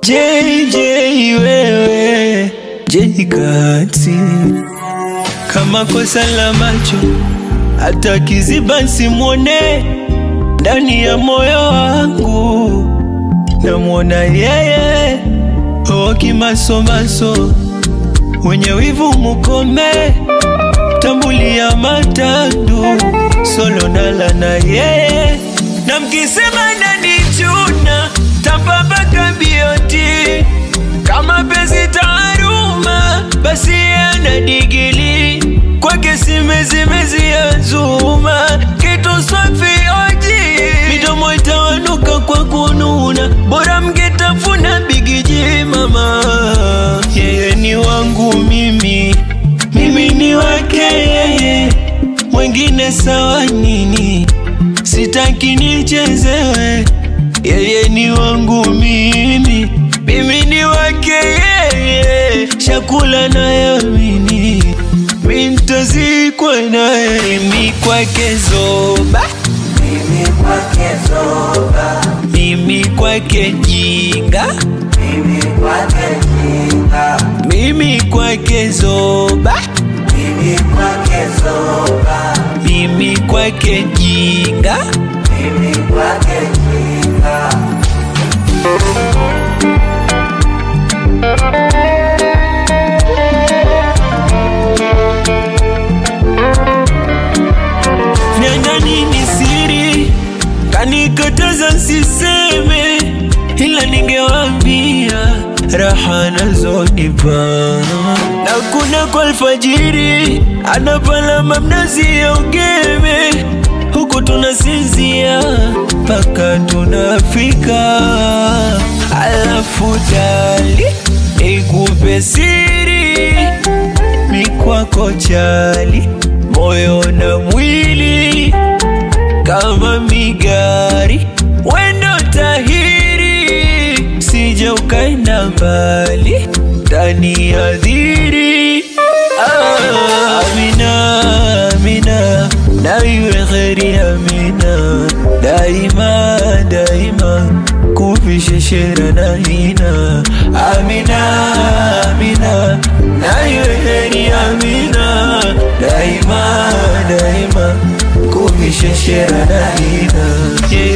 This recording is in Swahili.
JJ wewe Jkati kama kosa la macho hata kiziba simwone ndani ya moyo wangu namwona yeye o kimasomaso wenye wivu mukome tambulia matandu solo nala na yeye na mkisema nanichuna tapapaka bioti kama pezi taaruma basi ana digili kwake simezimezi ya zuma kitu safi oji midomo itawanuka kwa kununa bora mngetafuna bigiji mama yeye ni wangu mimi mimi ni wake yeye mwengine sawa nini sitaki nichezewe yeye ni wangu mimi mimi ni wake yeye chakula nayamini mintazikwa naye mimi kwake zoba Mimi kwake zoba, mimi kwake jinga mimi kwake jinga, mimi kwake zoba mimi kwake zoba, mimi kwake jinga mimi kwake jinga. Nenda nini siri kanikataza nsiseme, ila ningewambia raha nazonipa na kuna kwa alfajiri anapalama mnazi ya ugeme, huku tunasinzia mpaka tunafika, alafu dali ikupe siri mikwako chali moyo na mwili kama migari wendo tahiri sija ukaenda mbali ndani ya dhiri ah, amina amina na iwe kheri amina daima daima kuvisheshera na hina amina amina na iwe kheri amina daima daima kuvisheshera na hina yeah.